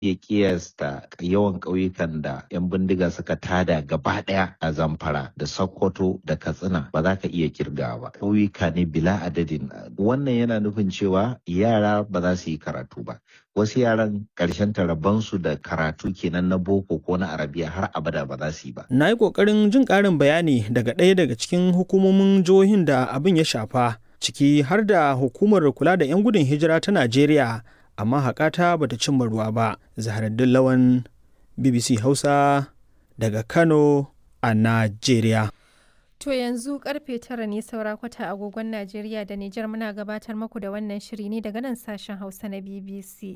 iya kiyasta yawan ƙauyukan da 'yan bindiga suka tada gaba ɗaya a zamfara da sokoto da katsina ba za ka iya kirgawa ba ƙauyuka ne bila adadin wannan yana nufin cewa yara ba za su yi karatu ba wasu yaran ƙarshen su da karatu kenan na boko ko na arabiya har abada ba za su yi ba na yi ƙoƙarin jin ƙarin bayani daga ɗaya daga cikin hukumomin jihohin da abin ya shafa ciki har da hukumar kula da 'yan gudun hijira ta najeriya amma haƙata bata cimma ruwa ba zaharaddin lawan bbc hausa daga kano a najeriya To yanzu karfe tara ne saura kwata agogon Najeriya da Nijar muna gabatar maku da wannan shiri ne daga nan sashen Hausa na BBC.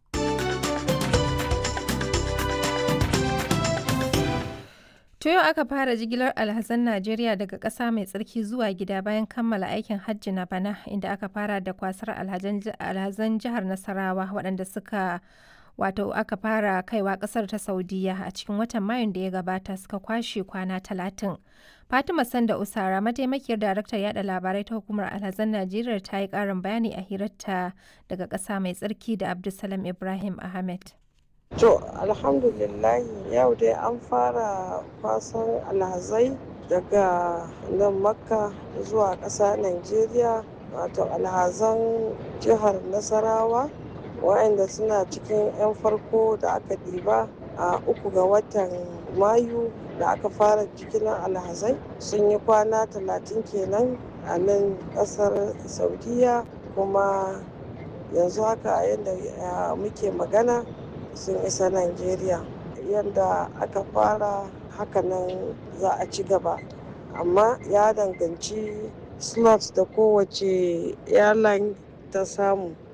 To yau aka fara jigilar alhazan Najeriya daga ƙasa mai tsarki zuwa gida bayan kammala aikin hajji na bana inda aka fara da kwasar alhazan jihar Nasarawa waɗanda suka wato aka fara kaiwa ƙasar ta Saudiya a cikin watan Mayun da ya gabata suka kwashe kwana talatin. Fatima Sanda Usara mataimakiyar daraktar yada labarai ta hukumar alhazan Najeriya ta yi ƙarin bayani a hirarta daga ƙasa mai tsarki da Abdulsalam Ibrahim Ahmed. To, alhamdulillah yau dai an fara kwasan alhazai daga nan makka zuwa ƙasa Najeriya wato alhazan jihar Nasarawa waɗanda suna cikin 'yan farko da aka ɗiba a uku ga watan Mayu da aka fara jigilar alhazai sun yi kwana talatin kenan a nan ƙasar Saudiya kuma yanzu haka yadda muke magana sun isa Najeriya yadda aka fara hakanan za a ci gaba amma ya danganci slots da kowace airline ta samu